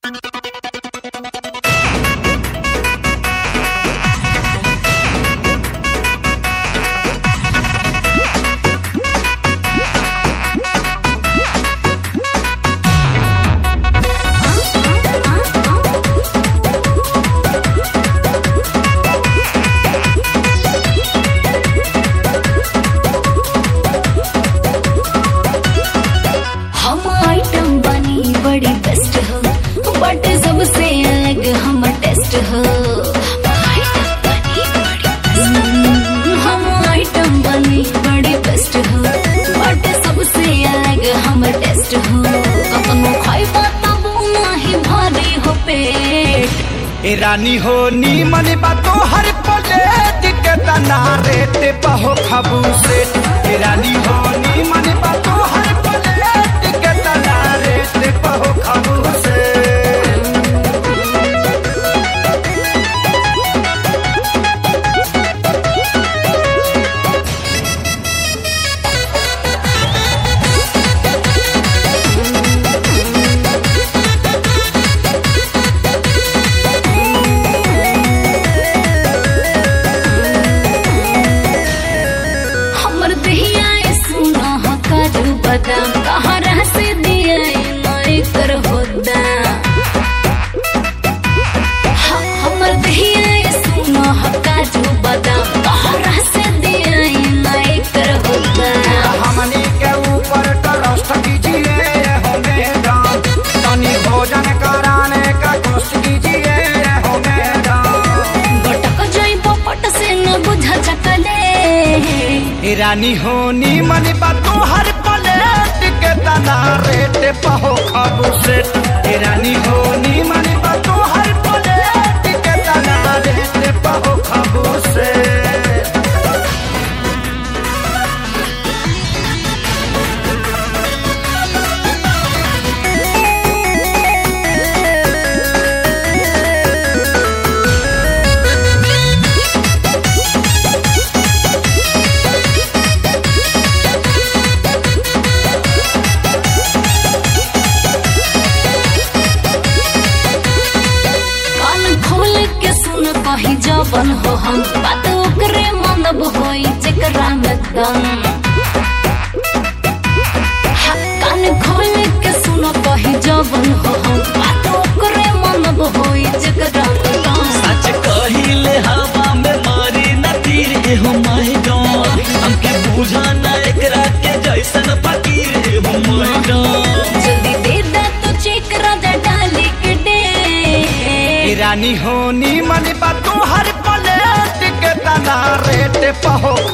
हम आइटम बनी बड़ी बेस्ट हो बट सबसे अलग हम टेस्ट हो हम आइटम बनी बड़ी बेस्ट हो बट सबसे अलग हम टेस्ट हो कतनो खाइबा तब नाही भारी हो पेट ए रानी हो नी मनी बातो हर प्लेट के तना रेट बहो खबू से ए रानी हो नी मनी बातो हर प्लेट के तना रेट बहो खबू से हमर दहिया ए सुना ह काजू बादाम कहाँ रह से दिया माई कर होदा ह- हमर दहिया ए सुना ह काजू बादाम कहाँ रह से दिया माई कर होदा हमनी के ऊपर ट्रस्ट कीजिए हो मैडम तनी भोजन कराने का कोशिश कीजिए हो मैडम गटक जइबो पट से न बुझा चकले ए रानी हो नी मनी बातो हर प्लेट के तना रेट बहो खबू से ए रानी हो नी मनी बातो हर प्लेट के तना रेट बहो खबू से कान खोल के सुन कही जबन हो हम बात ओकरे मनब होई जेकरा में दम हा, कान खोल के सुन कही जबन हो हम बात ओकरे मनब होई जेकरा में दम सच कहिले हवा में मारी न तीर एहो माय गॉड हमके बुझा न एकरा के जैसन फकीर एहो माय गॉड जल्दी दे दे तो चेक राजा डाली के दे ए रानी हो नी मनी बातो हर प्लेट के तना रेट बहो